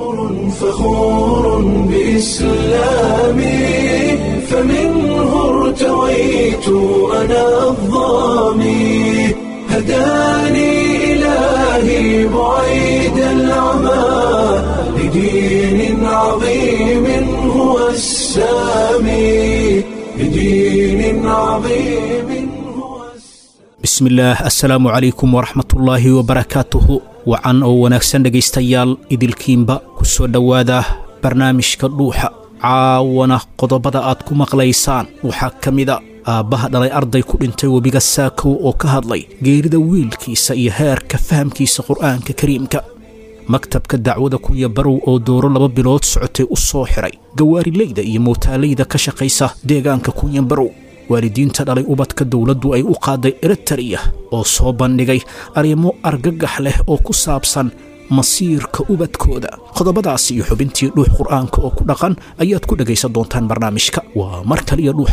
فخور بإسلامي فمنه ارتويت أنا الضامي هداني إلهي بعيد العمى لدين عظيم هو السامي لدين عظيم هو السامي bismillaah assalaamu calaykum waraxmatullaahi wabarakaatuhu wacan oo wanaagsan dhegaystayaal idilkiinba ku soo dhowaada barnaamijka dhuuxa caawana qodobada aad ku maqlaysaan waxaa ka mida aabbaha dhalay arday ku dhintay webiga saakow oo ka hadlay geerida wiilkiisa iyo heerka fahamkiisa qur'aanka kariimka maktabka dacwada kunya barow oo dooro laba bilood socotay u soo xiray gawaarileyda iyo mootaaleyda ka shaqaysa deegaanka kunya barow waalidiinta dhalay ubadka dowladdu ay u qaaday eritariya oo soo bandhigay arrimo argagax leh oo ku saabsan masiirka ubadkooda qodobadaasi iyo xubintii dhuux qur'aanka oo ku dhaqan ayaad ku dhegaysan doontaan barnaamijka waa mar kaliya dhuux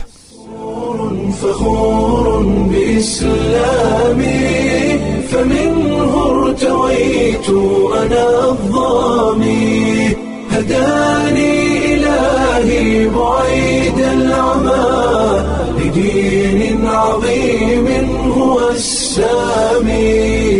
فخور بإسلامي فمنه ارتويت أنا الضامي هداني إلهي بعيد العمى لدين عظيم هو السامي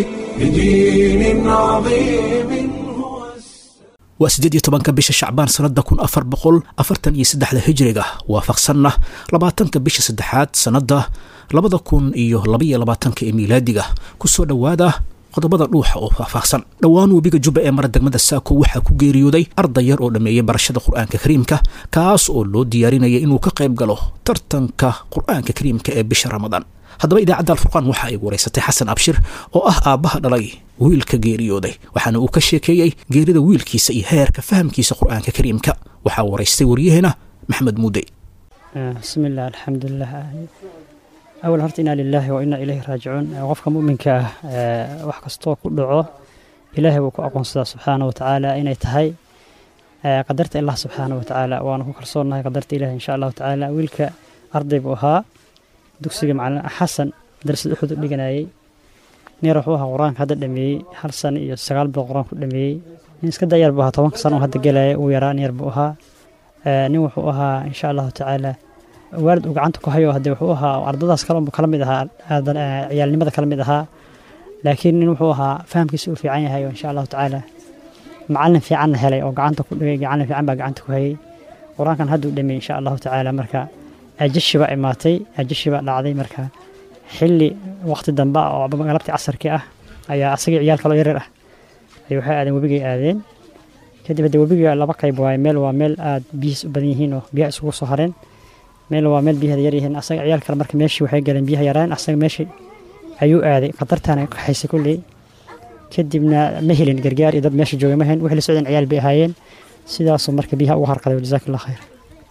لدين عظيم هو السامي waa siddeed iyo tobanka bisha shacbaan sannadda kun afar boqol afartan iyo saddexda hijriga waafaqsanna labaatanka bisha saddexaad sannadda labada kun iyo labaiyo labaatanka ee miilaadiga ku soo dhowaada qodobada dhuuxa oo faahfaahsan dhowaan webiga jubba ee mara degmada saako waxaa ku geeriyooday arday yar oo dhammeeyey barashada qur'aanka kariimka kaas oo loo diyaarinaya inuu ka qayb galo tartanka qur'aanka kariimka ee bisha ramadaan haddaba idaacadda alfurqaan waxa ay wareysatay xasan abshir oo ah aabbaha dhalay wiilka geeriyooday waxaana uu ka sheekeeyey geerida wiilkiisa iyo heerka fahamkiisa qur'aanka kariimka waxaa waraystay waryaheena maxmed muudey bismi illah alxamdulilah awal horta inaa lilaahi wa inaa ilayhi raajicuun qofka muminka ah wax kastoo ku dhaco ilaahay buu ku aqoonsadaa subxaana wa tacaala inay tahay qadarta allah subxaana wa tacaala waana ku kalsoonahay qadarta ilahi insha allahu tacaala wiilka arday buu ahaa dugsiga macalin xasan madrasada uxud u dhiganayay neer wuxuu ahaa qur-aanka hadda dhameeyey hal sano iyo sagaal bilood qur-aanku dhameeyey nin iska dayar buu ahaa tobanka sano oo hadda gelaya uu yaraa neer buu ahaa nin wuxuu ahaa insha allahu tacaala waalid uu gacanta ku hayo hadee wuxuu ahaa ardadaas kale unbuu kala mid ahaa ciyaalnimada kala mid ahaa laakiin nin wuxuu ahaa fahamkiisa uu fiican yahay oo insha allahu tacaala macalin fiicanna helay oo gacanta ku dhigay macalin fiican baa gacanta ku hayay qur-aankan hadduu dhameeyey insha allahu tacaala marka ajashi baa imaatay ajashi baa dhacday marka xilli waqti dambe ah oo galabtii casarkii ah ayaa asagii ciyaal kaloo yaryar ah ay waxay aadeen webigay aadeen kadib haddee webiga laba qayb waaye meel waa meel aad biyihiis u badan yihiin oo biyaha isugu soo hareen meel waa meel biyaheeda yar yihiin asaga ciyaal kale marka meeshii waxay galeen biyaha yaraan asaga meeshii ayuu aaday khatartaana kaxaysay kulley kadibna ma helin gargaar iyo dad meesha joogay ma helin wixii la socdeen ciyaal bay ahaayeen sidaasuu marka biyaha ugu harqaday jazaaka allah khayr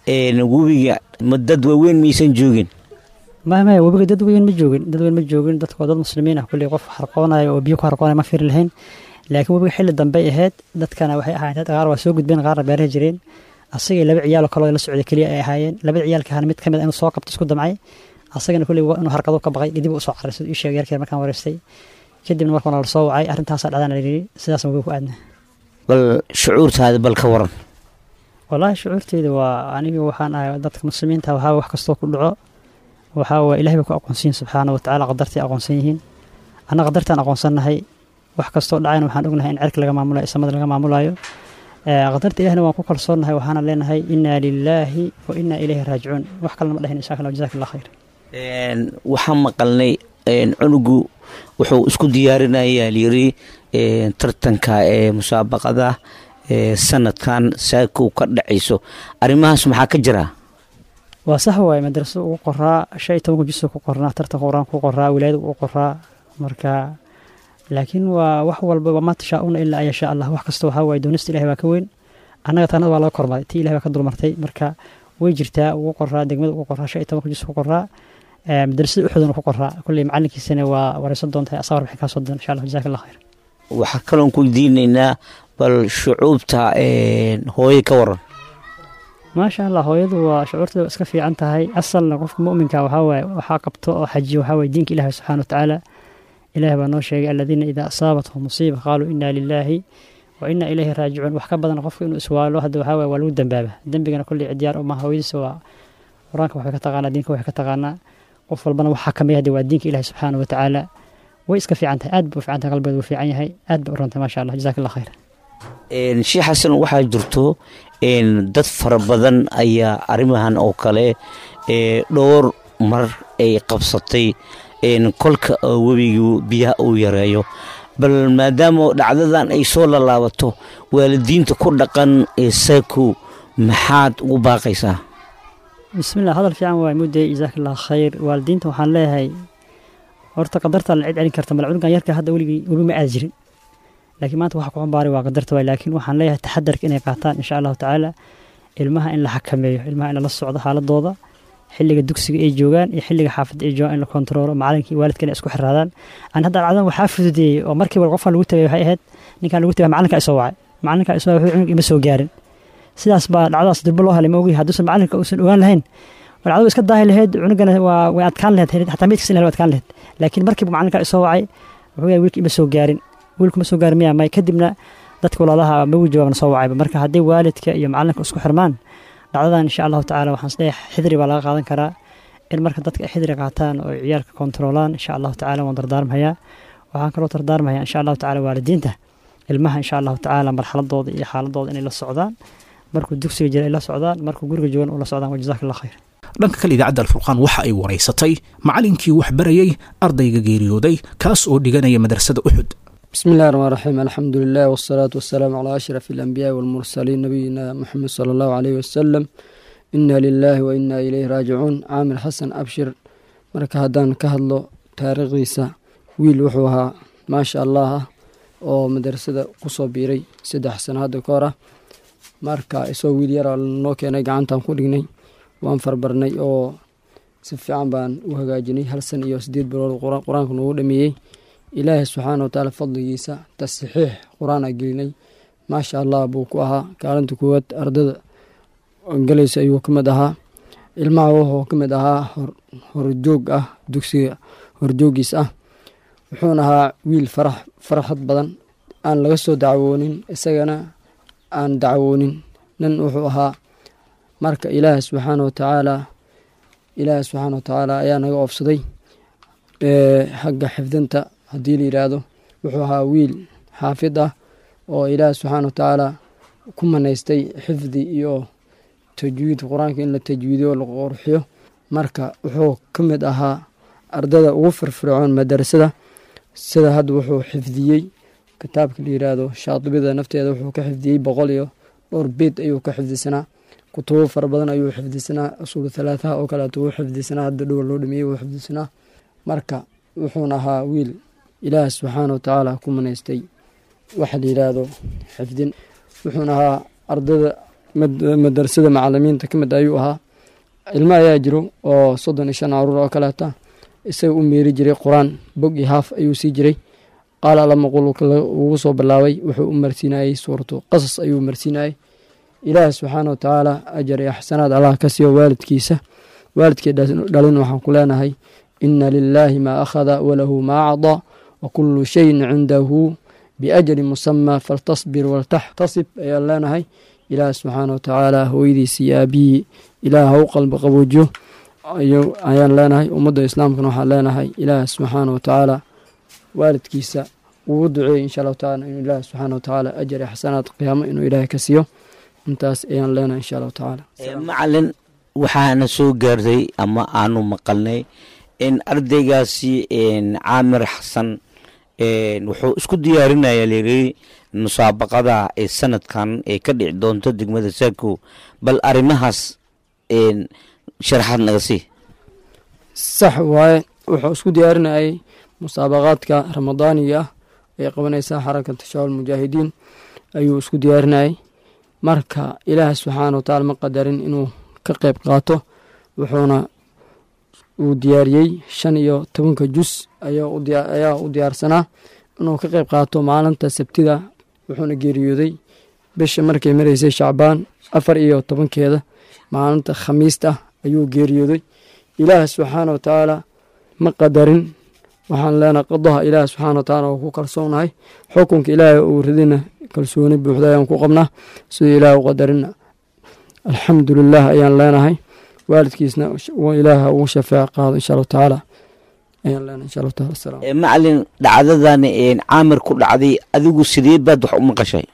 webiga ma dad waaweyn maysan joogin maya maya webiga dad weyn ma joogin dad weyn ma joogin dadka waa dad muslimiin ah kulley qof harqoonaya oo biyo ku harqoonaya ma firi lahayn laakiin webiga xilli dambey ahayd dadkana waxay ahaayeen qaar waa soo gudbeen qaarna beeraha jireen asagii laba ciyaaloo kaloo la socday keliya ay ahaayeen labada ciyaalka ahna mid ka mid inuu soo qabto isku damcay asagana kulley inuu harqado ka baqay kadib uu soo carray siduu ii sheegay yarkeer markaan wareystay kadibna markaan la soo wacay arrintaasaa dhacdana layidhi sidaasna webiga ku aadna bal shucuurtaada bal ka waran wallaahi shucuurteyda waa aniga waxaan ahay dadka muslimiinta waxaa wax kastoo ku dhaco waxaa waa ilahay bay ku aqoonsan yihin subxaana wa tacaala qadartay aqoonsan yihiin anna qadartaan aqoonsannahay wax kastoo dhacayna waxaan ognahay in cerka laga maamulayo samada laga maamulayo qadarta ilahna waan ku kalsoonnahay waxaana leenahay inaa lilaahi wa inaa ilayhi raajicuun wax kalena ma dhahin insha allah jazaka allah khayr waxaan maqalnay cunugu wuxuu isku diyaarinayaa lyiri tartanka ee musaabaqada sanadkan saakow ka dhacayso arrimahaas maxaa ka jira waa sax waaye madrasada ugu qoraa shan iyo tobanka jusoo ku qornaa tartanka qur-aanka ku qoraa wilaayada ugu qoraa marka laakiin waa wax walba wamaa tashaa-una ilaa an yashaa allah wax kasta waxaa waaye doonista ilahi baa ka weyn annaga tanada waa laga kormaray tii ilahi baa ka dulmartay marka way jirtaa ugu qoraa degmada ugu qoraa shan iyo tobanka jus ku qoraa madrasada uxuduna ku qoraa kulley macalinkiisana waa wareysan doontaa asaa warbixin kaa soo doon insha allah jazaka allah khayr waxaa kaloon ku diinaynaa bal shucuubta hooye ka waran maasha allah hooyadu waa shucuurteeda iska fiican tahay asalna qofka muminka waxawaaye waxaa qabto oo xajiyo waxaawaye diinka ilahi subxana wa tacaala ilahi baa noo sheegay aladiina idaa asaabathum musiiba qaaluu inaa lilaahi wa inna ilayhi raajicuun wax ka badan qofka inuu iswaalo hadda waxaa waye waa lagu dambaaba dembigana kolley cidiyaar uma hooyadiisa waa qur-aanka waxay ka taqaanaa diinka waxay ka taqaanaa qof walbana waxaa kamid hadda waa diinka ilahi subxaana wa tacaala way iska fiican tahay aad ba u fiican tahay qalbeed wuu fiican yahay aad ba u runtahay maasha allah jazaak allah khayr sheekh xasan waxaa jirto dad fara badan ayaa arrimahan oo kale dhowr mar ay qabsatay kolka webigu biyaha uu yareeyo bal maadaama dhacdadan ay soo lalaabato waalidiinta ku dhaqan ee saako maxaad ugu baaqaysaa bismillah hadal fiican waay mudday jazaak allah khayr waalidiinta waxaan leeyahay horta qadarta la cid celin karta mala cunugan yarka hadda weligii webi ma aad jirin laakiin maanta waxa ku xambaaray waa qadarta waay laakiin waxaan leeyahay taxadarka inay qaataan insha allahu tacaala ilmaha in la xakameeyo ilmaha in lala socdo xaaladooda xilliga dugsiga ay joogaan iyo xilliga xaafadda ay joogaan in la kontaroolo macalinka iyo waalidka inay isku xiraadaan aan hadda dhacdan waxaa fududeeyey oo markiiba qofkan lagu tagay waxay ahayd ninkan lagu tagay macalinka isoo wacay macalinka isoo wuxuu cunug ima soo gaarin sidaas baa dhacdadaas durbo loo helay ma ogi hadduusan macalinka uusan ogaan lahayn dhacdadu iska daahi lahayd cunugana waa way adkaan lahayd xataa meydkiisa in la adkaan lahayd laakiin markiiba macalinka isoo wacay wuxuu yahay wiilka ima soo gaarin wiilku ma soo gaarin miyaa may kadibna dadka walaalaha ma ugu jawaabna soo wacayba marka haddii waalidka iyo macalinka isku xirmaan dhacdadan insha allahu tacaala waxaan isleeyahay xidri baa laga qaadan karaa in marka dadka ay xidri qaataan oo ciyaalka kontaroolaan insha allahu tacala waan dardaarmayaa waxaan kaloo dardaarmayaa insha allahu tacala waalidiinta ilmaha insha allahu tacaala marxaladooda iyo xaaladooda inay la socdaan markuu dugsiga jira ay la socdaan markuu guriga joogan uu la socdaan wa jazaak allah khayr dhanka kale idaacadda alfurqaan waxa ay waraysatay macalinkii wax barayey ardayga geeriyooday kaas oo dhiganaya madrasada uxud بسم الله الرحمن الرحيم الحمد لله والصلاة والسلام على أشرف الأنبياء والمرسلين نبينا محمد صلى الله عليه وسلم إنا لله وإنا إليه راجعون عامر حسن أبشر marka haddaan ka hadlo taariikhdiisa wiil wuxuu ahaa maasha allah ah oo madrasada kusoo biiray saddex sano hadda ka hor ah marka isagoo wiil yara noo keenay gacantaan ku dhignay waan farbarnay oo si fiican baan u hagaajinay hal san iyo sideed bilood qur-aanka noogu dhameeyey ilaahay subxaana watacaala fadligiisa tasxiix qur-aan a gelinay maasha allah buu ku ahaa kaalinta koowaad ardada galaysa ayuu ka mid ahaa ilmaha wuxuu ka mid ahaa horjoog ah dugsiga horjoogiis ah wuxuuna ahaa wiil farax faraxad badan aan laga soo dacwoonin isagana aan dacwoonin nin wuxuu ahaa marka ilaahay subxaana watacaala ilaahay subxaana watacaala ayaa naga oofsaday xagga xifdinta haddii la yidhaahdo wuxuu ahaa wiil xaafid ah oo ilaahi subxaana watacaala ku manaystay xifdi iyo tajwiid qur-aanka in la tajwiidiyo o la qorxiyo marka wuxuu ka mid ahaa ardada ugu firfircoon madarasada sida hadda wuxuu xifdiyey kitaabka la yidhaahdo shaadibida nafteeda wuxuu ka xifdiyey boqol iyo dhowr beed ayuu ka xifdisanaa kutubo fara badan ayuu xifdisanaa usuul thalaathaha oo kaleeto wuu xifdisanaa hadda dhowa loo dhameeyey wuu xifdisanaa marka wuxuuna ahaa wiil ilaah subxaana watacaala ku manaystay waxa la yidhaahdo xifdin wuxuuna ahaa ardada madarasada macalimiinta ka mid ayuu ahaa ilmo ayaa jiro oo soddon iyo shan caruur oo kaleeta isaga u meeri jiray qur-aan bog iyo haaf ayuu sii jiray qaala alamaqul ugu soo bilaabay wuxuu u marsiinayey suuratu qasas ayuu marsiinayey ilaah subxaana watacaala ajar iyo axsanaad allah ka siiyo waalidkiisa waalidkii dhalin waxaan ku leenahay ina lilaahi maa akhada walahu maa acdaa wakulu shayin cindahu biajali musamaa faltasbir waltaxtasib ayaan leenahay ilaah subxaana watacaala hooyadiisa iyo aabihii ilaah ha u qalbi qaboojiyo ayaan leenahay ummadda islaamkana waxaan leenahay ilaah subxaana watacaala waalidkiisa ugu duceeyey insha allahu tacaala inuu ilaah subxaana watacaala ajar iyo xasanaad qiyaamo inuu ilaahay ka siiyo intaas ayaan leenahay insha allahu tacaala macalin waxaana soo gaartay ama aanu maqalnay in ardaygaasi caamir xasan wuxuu isku diyaarinaya layiri musaabaqada ee sanadkan ee ka dhici doonto degmada saako bal arrimahaas sharaxaad naga sii sax waaye wuxuu isku diyaarinayay musaabaqaadka ramadaaniga ah ee qabanaysa xarakata shabaab mujaahidiin ayuu isku diyaarinayay marka ilaah subxaana watacaala ma qadarin inuu ka qeyb qaato wuxuuna uu diyaariyey shan iyo tobanka jus ayaa u diyaarsanaa inuu ka qeyb qaato maalinta sabtida wuxuuna geeriyooday bisha markay maraysay shacbaan afar iyo tobankeeda maalinta khamiista ayuu geeriyooday ilaah subxaana watacaala ma qadarin waxaan leenahay qadaha ilaah subxaana watacaala oo ku kalsoonahay xukunka ilaahay uu ridina kalsooni buuxda ayaan ku qabnaa siduu ilaah u qadarina alxamdulilah ayaan leenahay waalidkiisna ilaaha ugu shafeec qaado insha allahu tacaala ayaan leenahay insha allahu taala asalaam macalin dhacdadan caamir ku dhacday adigu sidee baad wax u maqashay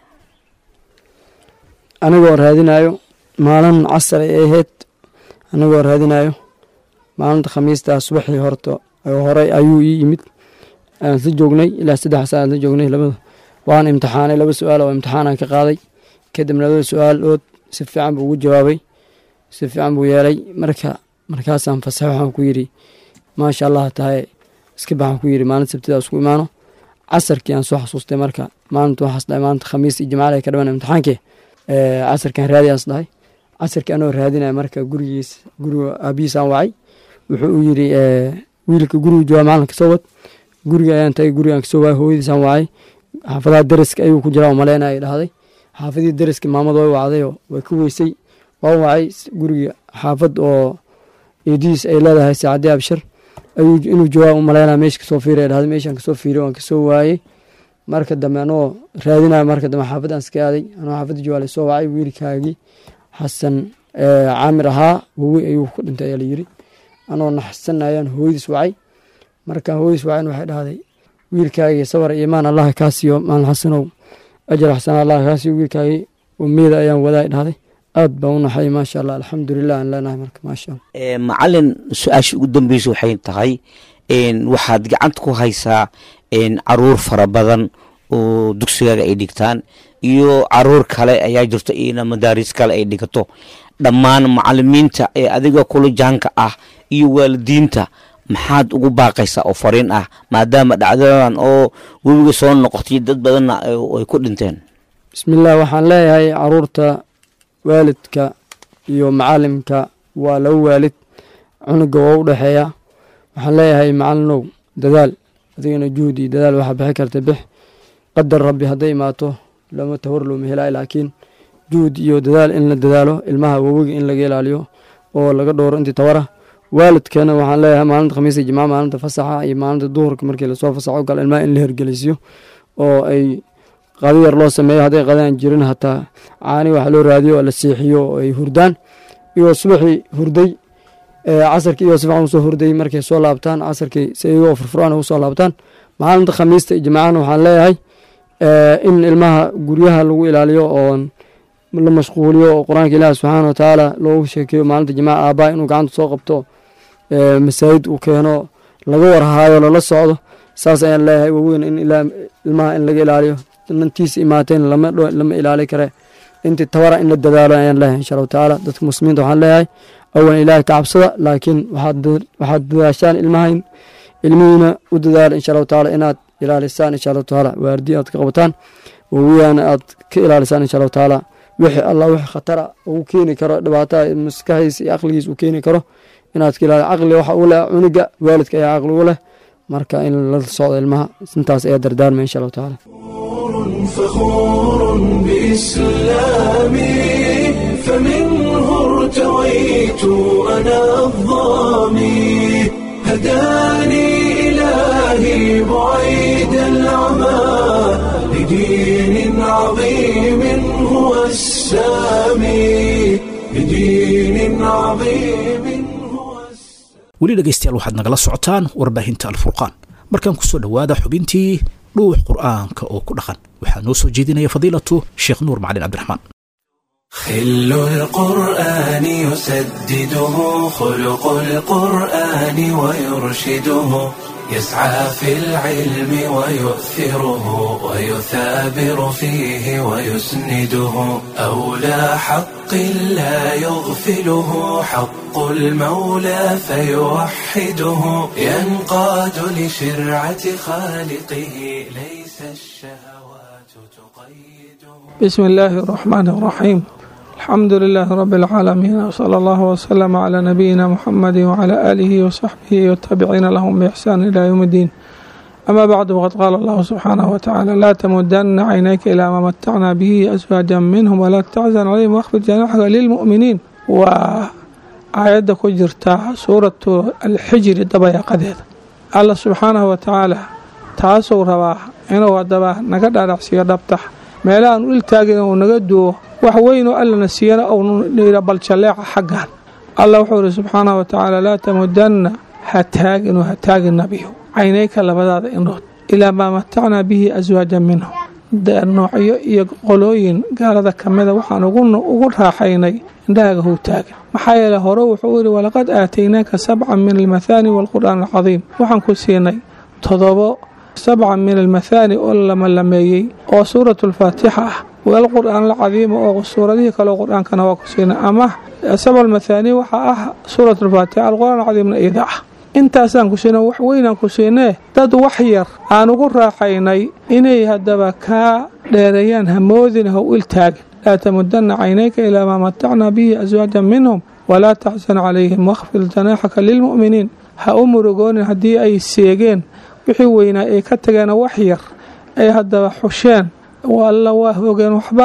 anigoo raadinayo maalin casar ay ahayd anigoo raadinayo maalinta khamiistaa subaxii horta horey ayuu ii yimid aan isla joognay ilaa saddex saa aan la joognay labada waan imtixaanay laba su-aal oo imtixaanaan ka qaaday kadibna labada su-aal ood si fiican buu ugu jawaabay si fiican buu yeelay marka markaasaan fasax waxaan ku yidhi maasha allah tahay iska baxaan ku yidhi maalin sabtida isku imaano casarkii aan soo xasuustay marka maalinta waxaas dhahay maalinta khamiis iyo jimcaale ay ka dhawan imtixaankii casarkaan raadi aan isdhahay casarkii anoo raadinaya marka gurigiis guriga aabihiisaan wacay wuxuu u yidhi wiilka guriga jooga maalinka soo wad guriga ayaan tagay gurigaan kasoo waayay hooyadiisaan wacay xaafadaha deriska ayuu ku jiraa oo maleynaya ay dhahday xaafadii deriska maamad way wacdayoo way ka weysay waa wacay guriga xaafad oo eedihiis ay leedahay saacadii abshir ayuu inuu joogaa u maleynaya meesha kasoo fiiriya dhahday meeshaan kasoo fiiriy waan kasoo waayey marka dambe anoo raadinayo marka dambe xaafadaan iska aaday anoo xaafadda joogaa lasoo wacay wiilkaagii xasan caamir ahaa wowi ayuu ku dhintay ayaa layiri anoo naxsanayaan hooyadiis wacay marka hooyadiis wacayn waxay dhahday wiilkaagii sabar iyo imaan allaha kaa siiyo maalin xasanow ajar xasan allaha kaa siiyo wiilkaagii umiyada ayaan wadaa dhahday aad baan u naxay maasha allah alxamdulilah aan leenahay marka maasha allah macalin su-aasha ugu dambeysa waxay tahay waxaad gacanta ku haysaa caruur fara badan oo dugsigaaga ay dhigtaan iyo caruur kale ayaa jirto ina madaaris kale ay dhigato dhammaan macalimiinta ee adiga kula jaanka ah iyo waalidiinta maxaad ugu baaqaysaa oo fariin ah maadaama dhacdadan oo webiga soo noqotay dad badanna ay ku dhinteen bismillaah waxaan leeyahay caruurta waalidka iyo macalimka waa laba waalid cunuga waa u dhexeeya waxaan leeyahay macalinow dadaal adigana juhdi dadaal waxaa bixi karta bix qadar rabbi hadday imaato lama tawar looma helaayo laakiin juhd iyo dadaal in la dadaalo ilmaha wawiga in laga ilaaliyo oo laga dhowro intii tawara waalidkana waxaan leeyahay maalinta khamiisa jimca maalinta fasaxa iyo maalinta duhurka markii lasoo fasaxo gal ilmaha in la hergelisiyo oo ay qadi yar loo sameeyo hadday qadaan jirin hataa caani waxa loo raadiyo oo la seexiyo oo ay hurdaan iyo subaxii hurday casarkii iyo sifican usoo hurday markay soo laabtaan casarkii si iyagoo furfuraan ugu soo laabtaan maalinta khamiista iyo jimcahana waxaan leeyahay in ilmaha guryaha lagu ilaaliyo oo la mashquuliyo oo qur-aanka ilaahi subxaana wa tacaala loogu sheekeeyo maalinta jimcaha aabbaha inuu gacanta soo qabto masaajid uu keeno laga warhaayo lala socdo saas ayaan leeyahay waweyn in ilmaha in laga ilaaliyo nantiisa imaateen lama ilaali kare intii tawara in la dadaalo ayaan leeyahay insha allahu tacaala dadka muslimiinta waxaan leeyahay awalan ilaahay ka cabsada laakiin waxaad dadaashaan ilmahayn ilmihiina u dadaala insha allahu tacaala inaad ilaalisaan insha allahu tacaala waardi aad ka qabataan wawiyaana aad ka ilaalisaan insha allahu tacaala wixii allah wixii khatara ugu keeni karo dhibaataa maskaxdiisa iyo aqligiisa uu keeni karo inaad ka ilaali caqli waxa u leh cuniga waalidka ayaa caqli u leh marka in la socdo ilmaha intaas ayaa dardaarmaya insha allahu tacaala فخور بإسلامي فمنه ارتويت أنا الظامي هداني إلهي بعيد العمى لدين عظيم هو السامي لدين عظيم هو weli dhegaystayaal waxaad nagala socotaan warbaahinta alfurqaan markaan ku soo dhowaada xubintii dhuux qur'aanka oo ku dhaqan waxaa noo soo jeedinaya fadiilatu sheekh nuur macalin cabdiraxmaan خل القرآن يسدده خلق القرآن ويرشده يسعى في العلم ويؤثره ويثابر فيه ويسنده أولى حق لا يغفله حق المولى فيوحده ينقاد لشرعة خالقه ليس الشهوات تقيده بسم الله الرحمن الرحيم الحمد لله رب العالمين وصلى الله وسلم على نبينا محمد وعلى آله وصحبه والتابعين لهم بإحسان إلى يوم الدين أما بعد وقد قال الله سبحانه وتعالى لا تمدن عينيك إلى ما متعنا به أزواجا منهم ولا تحزن عليهم واخفض جناحك للمؤمنين وآيات كجرتا سورة الحجر دبا قديد الله سبحانه وتعالى taasuu rabaa inuu haddaba naga dhaadhacsiiyo dhabtax meelahaan u iltaagin uu naga duwo wax weynoo allana siiyana ounayra baljalleeca xaggan allah wuxuu yidhi subxaanahu wa tacaala laa tamudanna ha taaginu ha taagin nabiyo caynayka labadaada indhood ilaa maa matacnaa bihi aswaajan minhum noocyo iyo qolooyin gaalada ka mida waxaan ugu raaxaynay indhahaaga how taagin maxaa yeele hore wuxuu yidhi walaqad aataynaaka sabcan min almathaani waalqur'aan alcadiim waxaan ku siinay todobo sabcan min almathaani oo lamalameeyey oo suuratu alfaatixa ah waalqur'aan alcadiima oo suuradihii kaleo qur-aankana waa ku siinay ama sabc almathaani waxaa ah suuratu alfaatixa alqur'aan alcadiimna iida ah intaasaan ku siinay wax weynaan ku siinee dad wax yar aan ugu raaxaynay inay haddaba kaa dheereeyaan hamoodin how iltaagin laa tamudanna caynayka ilaa maa matacnaa bihi aswaajan minhum walaa taxsan calayhim wakhfid janaaxaka lilmu'miniin ha u murugoonin haddii ay seegeen wixii weynaa ay ka tageen wax yar ay haddaba xusheen alla waa hogeen waxba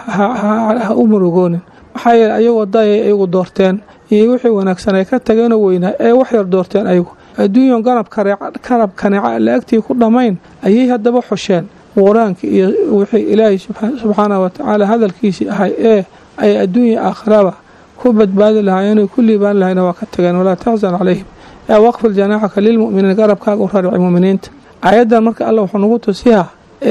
ha u murugoonin maxaa yeele ayagoo dayay ayagu doorteen iyo wixii wanaagsan ay ka tageenoo weynaa ee wax yar doorteen ayagu adduunyan garab kaneeca la agtii ku dhammayn ayay haddaba xusheen qur-aanka iyo wixii ilaahay subxaanahu watacaala hadalkiisii ahay ee ay adduunya aakhiraba ku badbaadi lahaayeen ku liibaan lahayna waa ka tageen walaa taxsan calayhim ee waqfil janaaxaka lilmu'miniin garabkaaga u rarici mu'miniinta aayaddan marka alla wuxuu nagu tusiyaa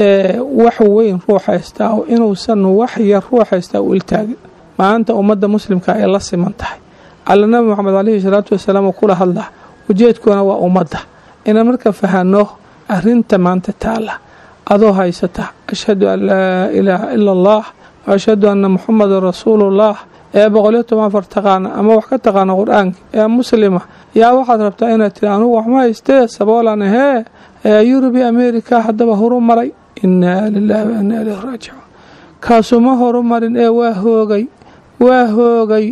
wax weyn ruux haystaa oo inuusan wax yar ruux haystaa u iltaagin maanta ummadda muslimka ay la siman tahay alla nabi moxamed caleyhi salaatu wasalaam uu kula hadlaa ujeedkoona waa ummadda inaan marka fahanno arinta maanta taalla adoo haysata ashhadu an laa ilaaha ila allah wa ashhadu anna muxamadan rasuulullah ee boqoliyo toban afar taqaana ama wax ka taqaana qur-aanka ee muslima yaa waxaad rabtaa inaad tiri anugu waxma haystee saboolan ahee ee yurubi america haddaba horu maray innaa lilaahi wa innaa ilayhi raajicuun kaasuma horu marin ee waa hoogay waa hoogay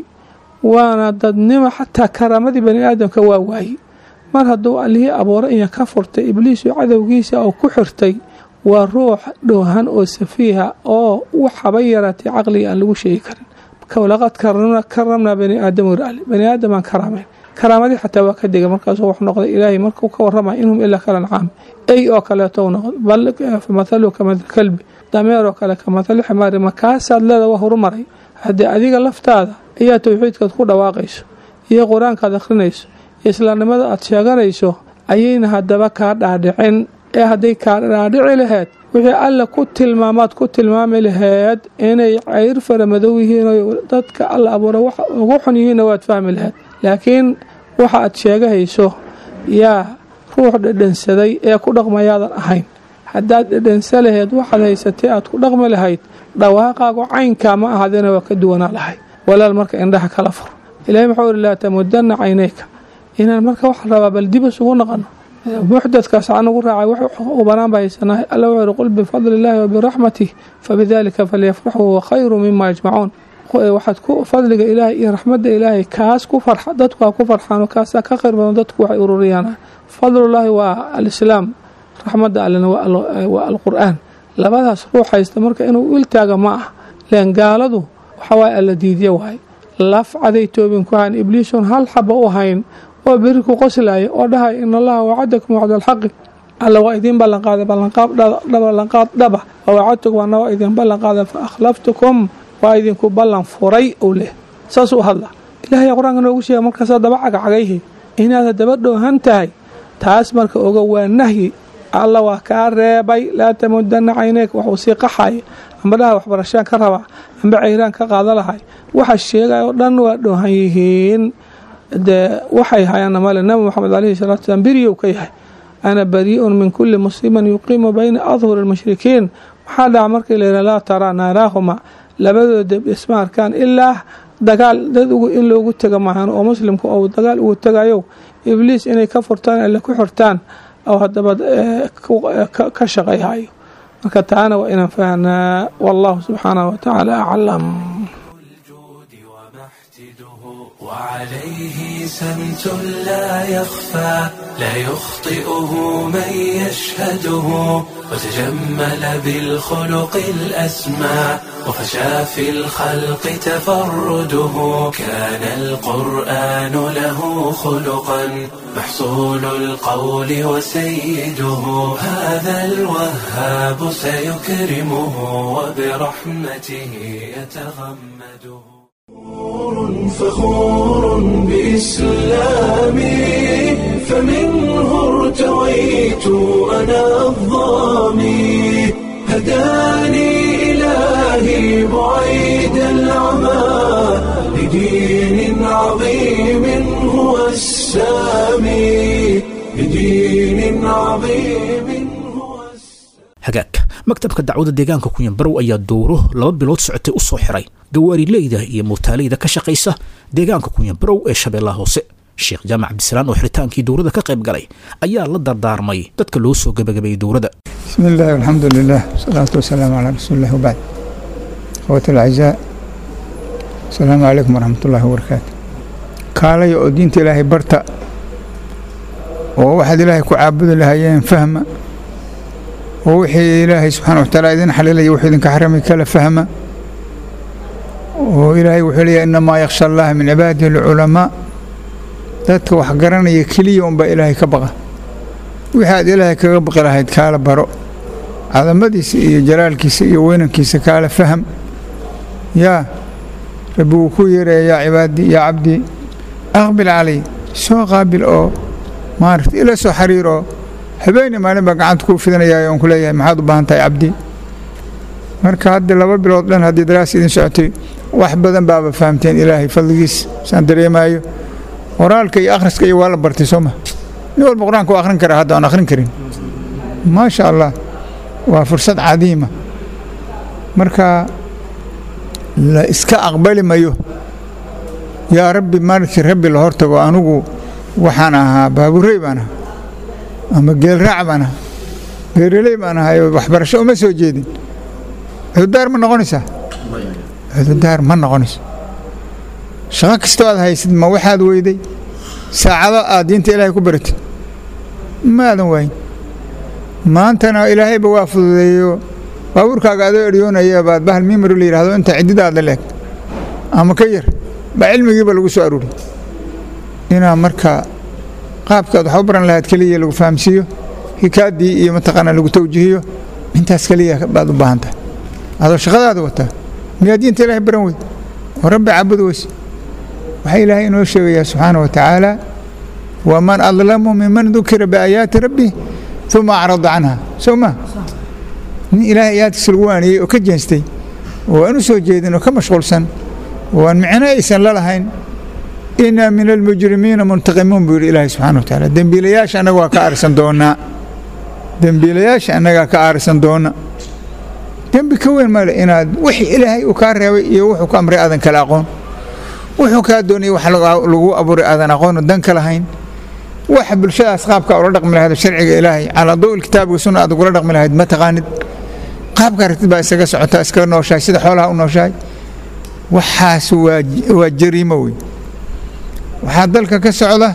waana dadnimo xataa karaamadii bani aadamka waa waayey mar hadduu allihii abuuray inya ka furtay ibliisu cadowgiisa oo ku xirtay waa ruux dhoohan oo safiiha oo waxaba yaraatay caqliga aan lagu sheegi karin laqad karamnaa bani aadam wir ali bani aadamaan karaamayn karaamadii xataa waa ka dega markaasuu wax noqday ilaahay markuu ka warramaya inhum ilaa kala ancaam ey oo kaleetou noqday mathalu kamatali kalbi dameer oo kale kamatali ximaari makaasaad leeda waa horumaray haddii adiga laftaada ayaa towxiidkaad ku dhawaaqayso iyo qur-aankaad akhrinayso iyo islaamnimada aad sheeganayso ayayna haddaba kaa dhaadhicin ee hadday kaa dhaadhici laheyd wixii alla ku tilmaamaad ku tilmaami laheyd inay cayr fara madow yihiin oo dadka alla abuura wax ugu xun yihiinna waad fahmi laheyd laakiin waxa aad sheegahayso yaa ruux dhedhansaday ee ku dhaqmayaadan ahayn haddaad dhedhansa laheyd waxaad haysatay aad ku dhaqmi lahayd dhawaaqaagu caynkaa ma ahaadina waa ka duwanaa lahayd walaal marka indhaha kala fur ilahay maxuu ihi laa tamudanna caynayka inaan marka waxaa rabaa bal dib isugu naqano muxdadkaas aan ugu raacay wax qubanaan baa haysanaa alla wuxuu ihi qul bifadli illaahi wa biraxmatih fabidaalika falyafraxuu huwa khayru mima yajmacuun waxaad ku fadliga ilaahay iyo raxmadda ilaahay kaas ku farxa dadku ha ku farxaano kaasaa ka khayr badan dadku waxay ururiyaan fadlullaahi waa alislaam raxmadda allena waa alqur'aan labadaas ruux haysta marka inuu iltaaga ma ah leen gaaladu waxawaaye alla diidya waay lafcaday toobin ku hayn ibliisun hal xaba u hayn oo beri ku qoslaaya oo dhahay in allaha wacadakum wacda alxaqi alla waa idiin ballanqaaday ballanqaad dhaba wa wacadtukum ana waa idin ballanqaaday fa akhlaftukum waa idinku ballan furay ou leh saasuu hadla ilahay qur-aanka noogu sheega markaasaa daba cagacagayhi inaad daba dhoohan tahay taas marka oga waa nahyi alla waa kaa reebay laa tamudanna cayneyk waxuu sii qaxaya amba dhaha waxbarashaan ka rabaa amba cayraan ka qaada lahay waxa sheegay oo dhan waa dhoohan yihiin dee waxay hayaanna male nabi moxamed caleyhi salatu salaam beriyow ka yahay ana barii'un min kulli musliman yuqiimu bayna adhuri lmushrikiin waxaa dhaca markii layidhaha laa taraa naaraahuma labadooda isma arkaan ilaa dagaal dad in loogu tega maahan oo muslimku ou dagaal ugu tegayo ibliis inay ka furtaan alle ku xirtaan oo haddaba ka shaqayhayo marka taana waa inaan fahnaa wallahu subxaanahu watacaala aclam وعليه سمت لا يخفى لا يخطئه من يشهده وتجمل بالخلق الأسمى وفشى في الخلق تفرده كان القرآن له خلقا محصول القول وسيده هذا الوهاب سيكرمه وبرحمته يتغمده فخور بإسلامي فمنه ارتويت أنا الظامي هداني إلهي بعيد العمى لدين عظيم هو السامي لدين عظيم هو السامي hagaag maktabka dacwada deegaanka kunyanbarow ayaa dowro laba bilood socotay u soo xiray gawaariileyda iyo muutaaleyda ka shaqaysa deegaanka kunyanbarow ee shabeellaha hoose sheekh jaamac cabdisalaan oo xidritaankii dowrada ka qayb galay ayaa la dardaarmay dadka loo soo gebagabeeyey dowrada بسم الله والحمد لله والصلاة والسلام على رسول الله وبعد أخواتي الأعزاء السلام عليكم ورحمة الله وبركاته كالي oo diinta ilaahay barta oo waxaad ilaahay ku caabudi lahayeen fahma oo wixii ilaahay subxaana watacaala idin xalilaya wuxuu idinka xaramay kala fahma oo ilaahay wuxuu leeyahay inamaa yakhsha allaha min cibaadihi alculamaa dadka wax garanaya keliya unbaa ilaahay ka baqa wixii aad ilaahay kaga baqi lahayd kaala baro cadamadiisa iyo jalaalkiisa iyo weynankiisa kaala faham yaa rabbi wuu ku yeeraya yaa cibaadii yaa cabdii aqbil calay soo qaabil oo maaragta ila soo xariir oo habeeni maalin baa gacanta kuu fidanayaa oon ku leeyahay maxaad u baahan tahay cabdi marka hadda laba bilood dhan haddii daraas idin socotay wax badan baaba fahamteen ilaahay fadligiis saan dareemaayo qoraalka iyo akhriska iyo waa la bartay soo ma nin walba qur-aanka waa akhrin karaa hadda aan akhrin karin maasha allah waa fursad cadiima marka la iska aqbali mayo yaa rabbi maalintii rabbi la hortago anugu waxaan ahaa baaburey baan ahaa ama geelraac baan ahaa beereley baan ahaa oo waxbarasho uma soo jeedin cududaar ma noqonaysaa cududaar ma noqonayso shaqo kastoo aad haysid ma waxaad weyday saacado aad diinta ilaahay ku baratid ma aadan waayin maantana ilaahayba waa fududeeyo baabuurkaaga adoo eryoonaya baad bahal mimari la yidhahdo inta ciddidaada leeg ama ka yar baa cilmigiiba lagu soo aruuriy inaa marka qaabkaad wax u baran lahayd keliya lagu fahamsiiyo hikaaddii iyo mataqaanaa lagu tawjihiyo intaas keliya baad u baahan tahay adoo shaqadaada wataa miyaa diinta ilaahay baran weyd oo rabbi caabud weyse waxaa ilaahay inoo sheegayaa subxaana wa tacaala waman adlamu miman dukira biaayaati rabbi uma acrada canha soo ma nin ilaahay aayaadkiisa lagu waaniyey oo ka jeestay oo aan u soo jeedin oo ka mashquulsan oo aan micno aysan la lahayn inaa min almujrimiina muntaqimuun buu yidhi ilaahay subxana wa tacaala dembiilayaasha annaga waa ka aarsan doonaa dembiilayaasha annagaa ka aarsan doona dembi ka weyn male inaad wixii ilaahay uu kaa reebay iyo wuxuu ka amray aadan kala aqoon wuxuu kaa doonayay wax lagu abuuray aadan aqoon dan ka lahayn waxa bulshadaas qaabka ula dhaqmi lahayd sharciga ilaahay calaa dawi kitaabiga sunna aad ugula dhaqmi lahayd ma taqaanid qaabka aragtid baa isaga socota iskaga nooshahay sida xoolaha u nooshahay waxaas waa waa jariimo wey waxaa dalka ka socda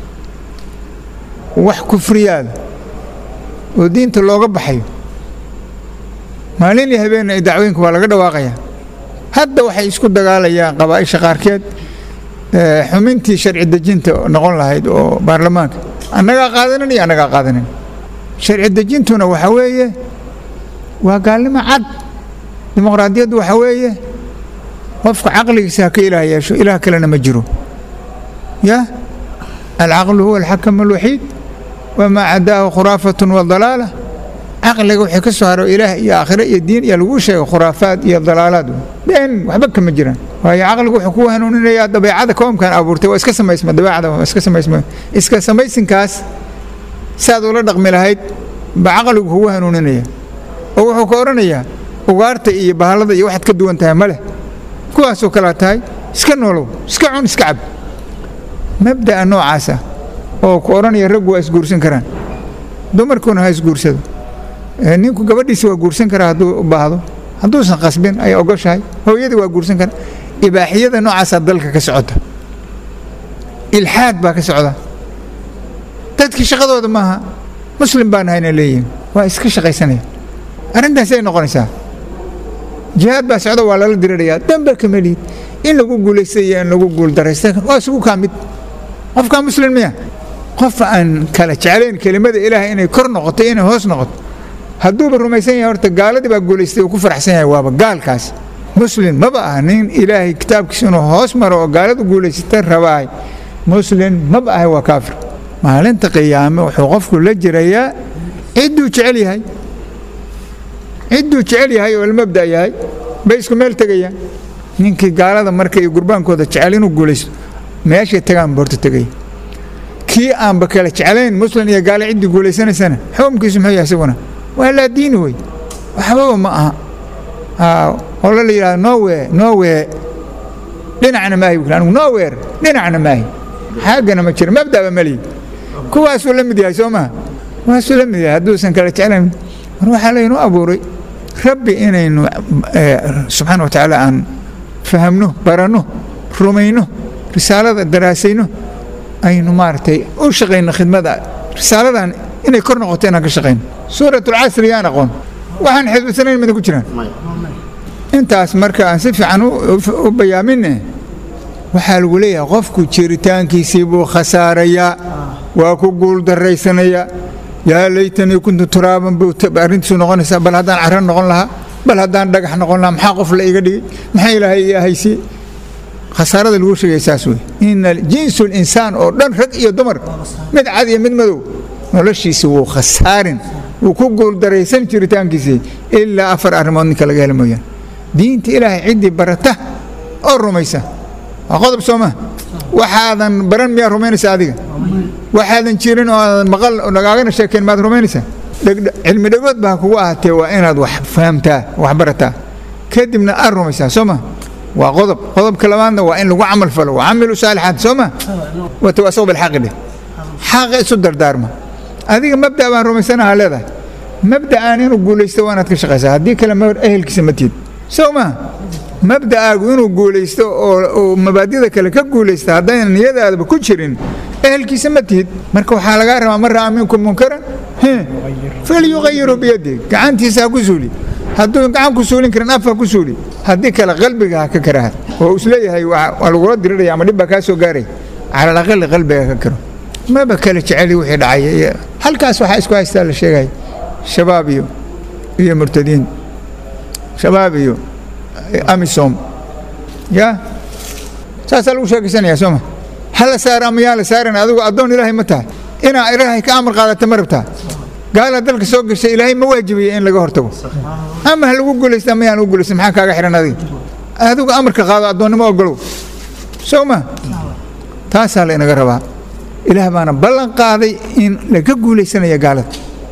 wax kufriyaada oo diinta looga baxayo maalin iyo habeen ay dacwooyinka waa laga dhawaaqaya hadda waxay isku dagaalayaan qabaa'isha qaarkeed xumintii sharci dejinta noqon lahayd oo baarlamaanka annagaa qaadanin iyo annagaa qaadanin sharci dejintuna waxa weeye waa gaalnimo cad dimuqraadiyaddu waxa weeye qofka caqligiisa ha ka ilaah yeesho ilaah kalena ma jiro ya alcaqlu huwa alxakam alwaxiid wamaa cadaahu khuraafatun wa dalaala caqliga wixii ka soo haro ilaah iyo aakhire iyo diin iyo lagu sheego khuraafaad iyo dalaalaad been waxba kama jiraan waayo caqligu wuxuu ku hanuuninayaa dabeecada koomkan abuurtay waa iska samaysma dabeecada waa iska samaysma iska samaysinkaas saad ula dhaqmi lahayd ba caqligu kugu hanuuninaya oo wuxuu ka odhanayaa ugaarta iyo bahallada iyo waxaad ka duwan tahay ma leh kuwaasoo kalaa tahay iska noolow iska cun iska cab mabda'a noocaasa oo ku odhanaya raggu waa isguursan karaan dumarkuna ha isguursado ninku gabadhiisa waa guursan karaa hadduu u baahdo hadduusan qasbin ay ogoshahay hooyadii waa guursan karaa ibaaxiyada noocaasaa dalka ka socota ilxaad baa ka socda dadkii shaqadooda maaha muslim baan ahayna leeyihin waa iska shaqaysanaya arrintaasay noqonaysaa jihaad baa socda waa lala dirirayaa damba kama lihid in lagu guulaysta iyo in lagu guuldaraysta waa isugu kaa mid qofkaa muslim miya qof aan kala jeclayn kelimada ilaahay inay kor noqoto inay hoos noqoto hadduuba rumaysan yahay horta gaaladii baa guulaystay uu ku faraxsan yahay waaba gaalkaas muslim maba ah nin ilaahay kitaabkiisa inuu hoos maro oo gaaladu guulaysata rabaay muslim maba ahay waa kaafir maalinta qiyaame wuxuu qofku la jirayaa cidduu jecel yahay cidduu jecel yahay oo almabda yahay bay isku meel tegayaan ninkii gaalada marka iyo gurbaankooda jecel inuu guulaysto meeshay tagaan boorta tegaya kii aanba kala jeclayn muslim iyo gaale ciddii guulaysanaysana xukumkiisu muxuu yahay isaguna waa laa diini wey waxbaba ma aha holo la yidhahdo nowe nowe dhinacna maahi anigu nower dhinacna maahi xaggana ma jiro mabdaba malihi kuwaasuu la mid yahay soo maha kuwaasuu la mid yahay hadduusan kala jeclayn mar waxaa laynoo abuuray rabbi inaynu subxaana wa tacaala aan fahamno baranno rumayno risaalada daraasayno aynu maaragtay u shaqayno khidmada risaaladan inay kor noqoto inaan ka shaqayno suurat alcasri yaan aqoon waxaan xidbisanayn mida ku jiraan intaas marka aan si fiican u bayaaminne waxaa lagu leeyahay qofku jiritaankiisii buu khasaarayaa waa ku guuldarraysanayaa yaa laytanii kuntu turaaban buu arrintiisu noqonaysaa bal haddaan carro noqon lahaa bal haddaan dhagax noqon lahaa maxaa qof la iga dhigay maxaa ilaahay ii ahaysiye khasaarada lagu sheegaya saas wey ina jinsu linsaan oo dhan rag iyo dumar mid cad iyo mid madow noloshiisi wuu khasaarin wuu ku guuldaraysan jiritaankiisii ilaa afar arrimood ninka laga hela mooyaan diinta ilaahay ciddii barata oo rumaysa waa qodob soo maa waxaadan baran miyaa rumaynaysa adiga waxaadan jirin oo aadan maqal nagaagana sheekayn maad rumaynaysaa cilmi dhagood baa kugu ahaatee waa inaad wax fahamtaa wax barataa kadibna aad rumaysaa soo maa waa qodob qodobka labaadna waa in lagu camal falo wacamilu saalixaat soo maa watawaasaw bilxaqi dheh xaqa isu dardaarma adiga mabda baan rumaysanaha leedahay mabda'aan inuu guulaysto waa inaad ka shaqaysaa haddii kale ehelkiisa ma tiid soo maa mabda'aagu inuu guulaysto oo mabaadida kale ka guulaysta haddayna niyadaadaba ku jirin ehelkiisa ma tihid marka waxaa lagaa rabaa man ra'a minkum munkaran falyuqayiru biyadi gacantiisa ha ku suuli hadduu gacan ku suulin karin af ha ku suuli haddii kale qalbiga ha ka karahad oo isleeyahay waa lagula diriraya ama dhib baa kaa soo gaaray cala alaqali qalbiga ka karo maba kala jeceli wixii dhacay halkaas waxaa isku haystaa la sheegaya shabaab iyo iyo murtadiin shabaab iyo amisom ya saasaa lagu sheekaysanayaa sooma hala saara ama yaa la saaran adigu addoon ilaahay ma tahay inaa ilaahay ka amar qaadata ma rabtaa gaala dalka soo gashay ilaahay ma waajibiya in laga hortago ama ha lagu guulaysta ama yaan lagu guulaysta maxaa kaaga xihan adiga adigu amarka qaado addoonnimo ogolow soo ma taasaa la inaga rabaa ilaah baana ballan qaaday in laga guulaysanaya gaalada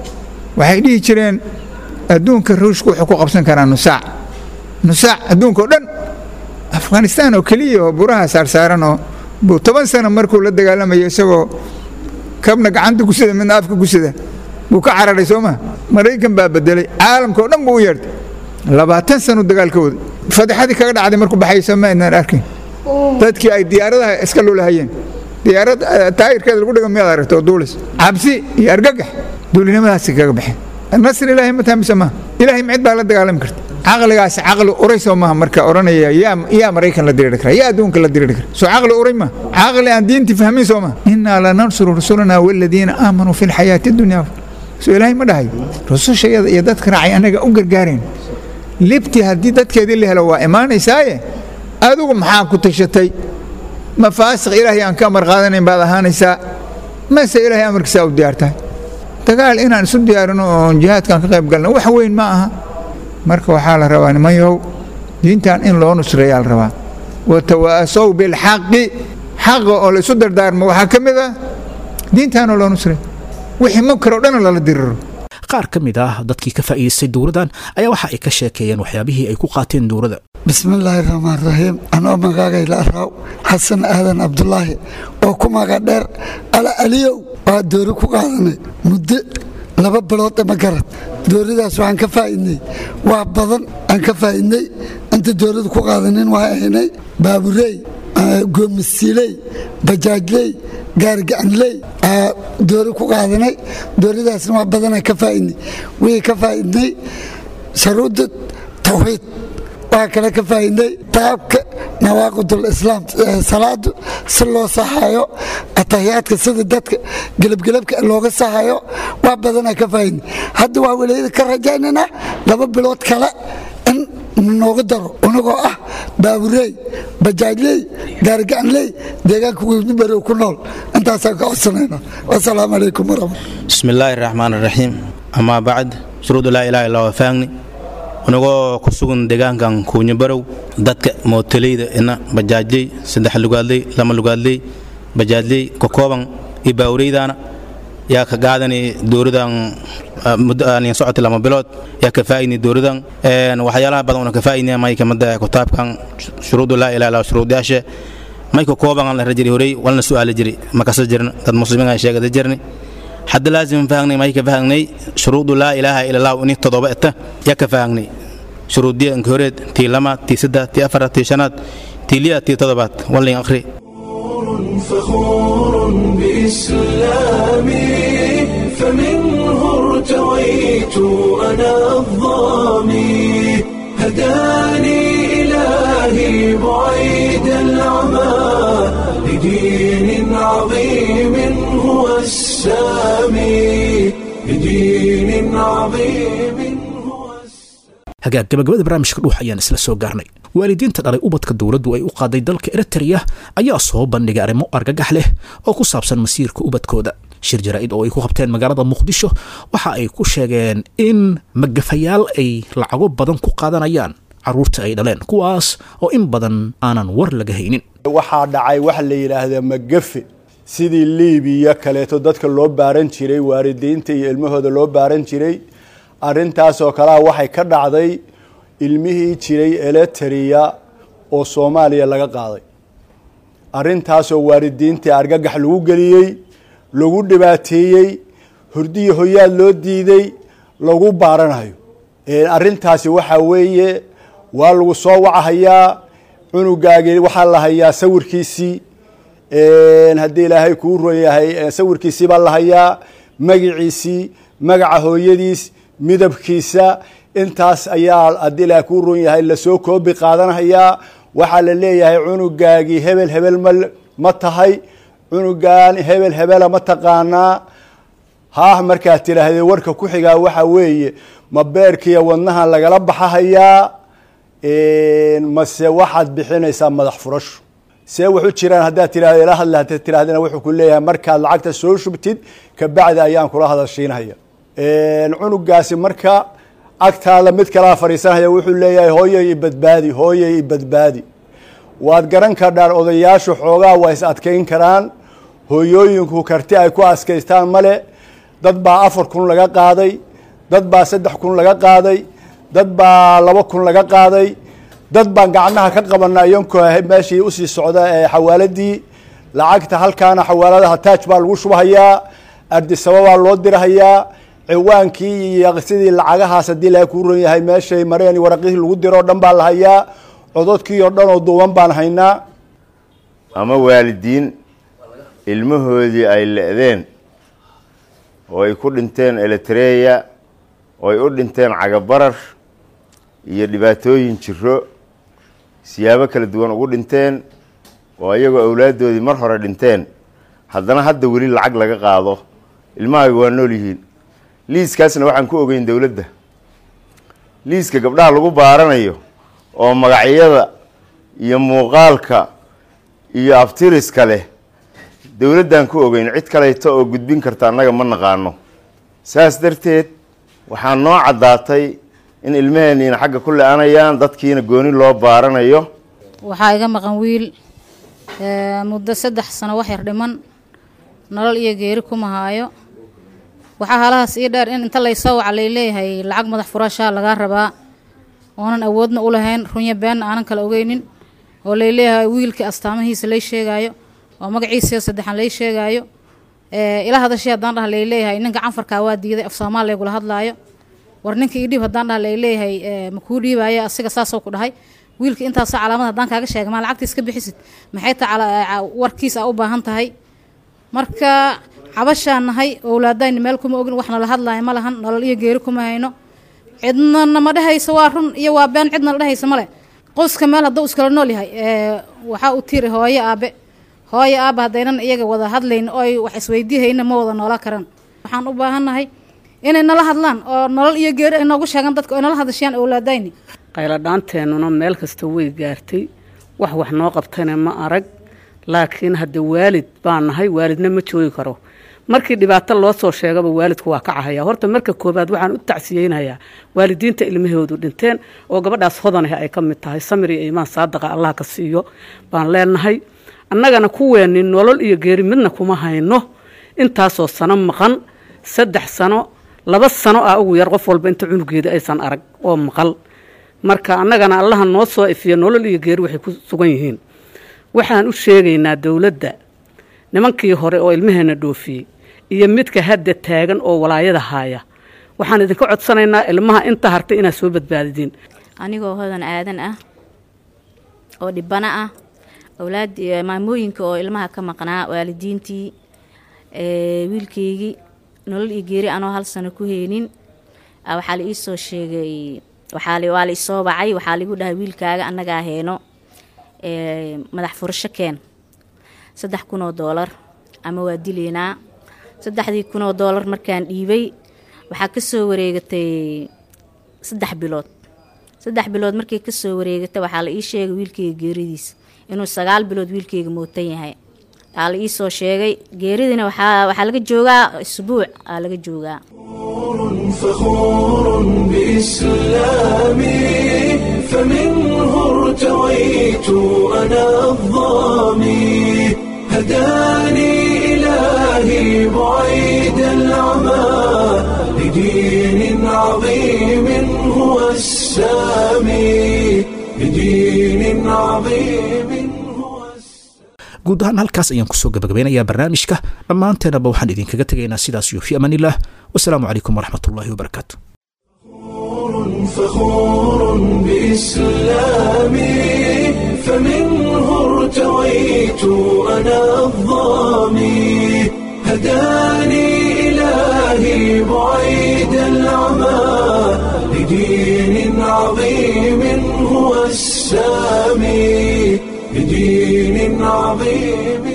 waxay dhihi jireen adduunka ruushku wuxuu ku qabsan karaa nusaac nusaac adduunka oo dhan afghanistaan oo keliya oo buraha saarsaaran oo buu toban sano markuu la dagaalamayo isagoo kabna gacanta kusida midna afka kusida buu ka cararay soo maa maraykan baa bedelay caalamka oo dhan buu u yeertay labaatan sanu dagaalka waday fadixadii kaga dhacday markuu baxayso ma aynaan arkin dadkii ay diyaaradaha iska lulahayeen diyaarad taayirkeeda lagu dhiga miyaad aragto oo duulis cabsi iyo argagax duulinimadaasi kaga baxeen nasr ilaahay ma tahay mise maaha ilaahay micid baa la dagaalami karta caqligaasi caqli uray soo maaha marka odhanaya yaa yaa maraykan la diriiri kara yaa adduunka la diriiri kara soo caqli uray ma caqli aan diinti fahmin soo maaha innaa lanansuru rusulana waladiina aamanuu fi lxayaati dunya soo ilaahay ma dhahayo rusushayada iyo dadka raacay annaga u gargaareen libti haddii dadkeedii la helo waa imaanaysaaye adigu maxaa ku tashatay ma faasiq ilaahay aan ka amar qaadanayn baad ahaanaysaa mase ilaahay amarkiisaa u diyaar tahay dagaal inaan isu diyaarino oon jihaadkan ka qayb galno wax weyn ma aha marka waxaa la rabaa nimanyow diintan in loo nusreeyaa la rabaa watawaasow bilxaqi xaqa oo la isu dardaarmo waxaa ka mid ah diintaanoo loo nusreey wixii munkar oo dhan lala diriro qaar ka mid ah dadkii ka faa'iidaystay dowladdan ayaa waxa ay ka sheekeeyeen waxyaabihii ay ku qaateen dowladda bismillaahi raxmaan raxiim anoo magaagay la araaw xasan aadan cabdulaahi oo ku maga dheer ala aliyow waa doori ku qaadanay muddo laba bilood ma garad dooridaas waxaan ka faa'idnay wax badan aan ka faa'idnay inta doorida ku qaadanin waa ahaynay baabureey goomisiiley bajaajley gaarigacanley doori ku qaadanay dooridaasna wax badana ka faaidnay wixii ka faaidnay sharuudda tawxiid waxaa kale ka faaidnay qaabka nawaaqidul islaam salaadu si loo saxayo atahiyaadka sida dadka gelabgelabka looga saxayo wax badana ka faaidnay hadda waa walaayada ka rajaynana laba bilood kale in nooga daro unagoo ah baaburey bajaajley gaarigacanley deegaanka webnibarow ku nool intaasaan ka codsanayna wasalaamu calaykum waraxmat bismi illaahi raxmaan raxiim amaa bacd shuruudu laa ilaha illa wafaagni unagoo ku sugan deegaankan kuunyabarow dadka mootoleyda ina bajaajley saddex lugaadley lama lugaadley bajaajley ka kooban iyo baawureydaana yaa ka qaadani dowladan muddo aan socotay lama bilood yaa ka faa'idni dowladan waxyaalaha badan una ka faa'idni may kamida kitaabkan shuruudu laa ilaha illa shuruudaasha may ka kooban aan la rajiri horey walna su'aali jiri ma kasa jirna dad muslimiin aan sheegada jirni hadda laazim fahangnay may ka fahangnay shuruudu laa ilaaha illa allah ini todoba eta yaa ka fahangnay shuruudiya inka horeed tii lamaad tii saddex tii afaraad tii shanaad tii liya tii todobaad wallin akhri فخور بإسلامي فمنه ارتويت أنا الظامي هداني إلهي بعيد العمى لدين عظيم هو السامي لدين عظيم هو hagaag gabagabada barnaamijka dhuux ayaan isla soo gaarnay waalidiinta dhalay ubadka dowladdu ay u qaaday dalka eritreya ayaa soo bandhigay arrimo argagax leh oo ku saabsan masiirka ubadkooda shir jaraa'id oo ay ku qabteen magaalada muqdisho waxa ay ku sheegeen in magafayaal ay lacago badan ku qaadanayaan carruurta ay dhaleen kuwaas oo in badan aanan war laga haynin waxaa dhacay waxa la yidhaahdaa magafe sidii liibiya kaleeto dadka loo baaran jiray waalidiinta iyo ilmahooda loo baaran jiray arrintaasoo kalea waxay ka dhacday ilmihii jiray eleteriya oo soomaaliya laga qaaday arrintaasoo waalidiintii argagax lagu geliyey lagu dhibaateeyey hurdiyi hoyaad loo diiday lagu baaranayo arrintaasi waxaa weeye waa lagu soo wacahayaa cunugaagii waxaa la hayaa sawirkiisii haddii ilaahay kuu ron yahay sawirkiisii baa la hayaa magiciisii magaca hooyadiis midabkiisa intaas ayaa haddii ilaahay kuu ron yahay lasoo koobi qaadanhayaa waxaa la leeyahay cunugaagii hebel hebel ma ma tahay cunugan hebel hebela ma taqaanaa haah markaad tidhaahdee warka ku xigaa waxaa weeye ma beerkiiyo wadnahan lagala baxahayaa mase waxaad bixinaysaa madax furasho see waxu jiraan haddaad tirahdo ila hadle haddaad tirahdana wuxuu ku leeyahay markaad lacagta soo shubtid kabacdi ayaan kula hadashiinhaya cunugaasi marka agtaada mid kalaa fadhiisanhaya wuxuu leeyahay hooyay i badbaadi hooyay i badbaadi waad garan kardhaan odayaashu xoogaa waa is adkayn karaan hooyooyinku karti ay ku askaystaan male dad baa afar kun laga qaaday dad baa saddex kun laga qaaday dad baa laba kun laga qaaday dad baan gacnaha ka qabana iyankoo meeshii usii socda ee xawaaladii lacagta halkaana xawaaladaha taaj baa lagu shubahayaa ardisababaa loo dirahayaa ciwaankii iyo sidii lacagahaas haddii laga kuu ron yahay meeshay mareen waraqihii lagu diro o dhan baa la hayaa cododkii oo dhan oo duuban baan haynaa ama waalidiin ilmahoodii ay le-deen oo ay ku dhinteen eritreya oo ay u dhinteen cagabarar iyo dhibaatooyin jiro siyaabo kala duwan ugu dhinteen oo iyagoo awlaaddoodii mar hore dhinteen haddana hadda weli lacag laga qaado ilmahaaga waa nool yihiin liiskaasna waxaan ku ogeyn dowladda liiska gabdhaha lagu baaranayo oo magacyada iyo muuqaalka iyo aftiriska leh dowladdaan ku ogeyn cid kaleyta oo gudbin karta annaga ma naqaano saas darteed waxaa noo caddaatay in ilmaheenniina xagga ku le-anayaan dadkiina gooni loo baaranayo waxaa iga maqan wiil muddo saddex sano wax yar dhiman nolol iyo geeri kuma haayo waxaa halahaas ii dheer in inta laysoo waca layleeyahay lacag madax furashaa lagaa rabaa oonan awoodna u lahayn runyo beenna aanan kala ogeynin oo layleeyahay wiilkii astaamahiisa lay sheegaayo oo magaciisa saddexan lay sheegaayo ila hadashii haddaan dhaha layleeyahay ninka canfarkaa waa diiday af soomaal laygula hadlaayo war ninka ii dhiib haddaan dhaha layleeyahay makuu dhiibaayo asiga saasoo ku dhahay wiilka intaasoo calaamad haddaan kaaga sheega maa lacagtiis ka bixisid maxay ta warkiisa a u baahan tahay marka cabashaan nahay owlaadayni meel kuma ogin wax nala hadlaaya ma lahan nolol iyo geeri kuma hayno cidna nama dhehaysa waa run iyo waa been cidna la dhehaysa male qoyska meel hadduu iskala nool yahay waxaa u tiri hooyo aabe hooyo aabe haddaynan iyaga wada hadlayn oy wax isweydiihayna ma wada noola karan waxaan u baahannahay inay nala hadlaan oo nolol iyo geeri ay noogu sheegaan dadka oy nala hadashayaan owlaadayni qayladhaanteennuna meel kasta way gaartay wax wax noo qabtayna ma arag laakiin hadde waalid baan nahay waalidna ma joogi karo markii dhibaato loo soo sheegaba waalidku waa ka cahaya horta marka koobaad waxaan u tacsiyeynayaa waalidiinta ilmahoodu dhinteen oo gabadhaas hodanah ay ka mid tahay samir iyo iimaan saadaqa allah ka siiyo baan leenahay annagana kuweenni nolol iyo geeri midna kuma hayno intaasoo sano maqan saddex sano laba sano ah ugu yar qof walba inta cunugeeda aysan arag oo maqal marka annagana allaha noo soo ifiya nolol iyo geeri waxay ku sugan yihiin waxaan u sheegaynaa dowladda nimankii hore oo ilmaheenna dhoofiyey iyo midka hadda taagan oo walaayada haaya waxaan idinka codsanaynaa ilmaha inta hartay inaad soo badbaadidiin anigoo hodan aadan ah oo dhibano ah awlaad maamooyinka oo ilmaha ka maqnaa waalidiintii wiilkaygii nolol iyo geeri anoo hal sano ku heynin waxaa la ii soo sheegay waa la isoo bacay waxaa laigu dhahay wiilkaaga annagaa heeno madax furasho keen saddex kun oo doolar ama waa dilaynaa saddexdii kun oo doolar markaan dhiibay waxaa ka soo wareegatay saddex bilood saddex bilood markay ka soo wareegatay waxaa la ii sheegay wiilkayga geeridiis inuu sagaal bilood wiilkayga mootan yahay waxaa la ii soo sheegay geeridina waxaa laga joogaa isbuuc aa laga joogaa فخور بإسلامي فمنه ارتويت أنا الظامي هداني إلهي بعيد العمى لدين عظيم هو السامي لدين عظيم guud ahaan halkaas ayaan kusoo gabagabeynayaa barnaamijka dhammaanteenaba waxaan idinkaga tegaynaa sidaas iyo fi amaan illah wasalaamu calaykum waraxmat ullahi wabarakaatu فخور بإسلامي فمنه ارتويت أنا الظامي هداني إلهي بعيد العمى لدين عظيم هو السامي بدين عظيم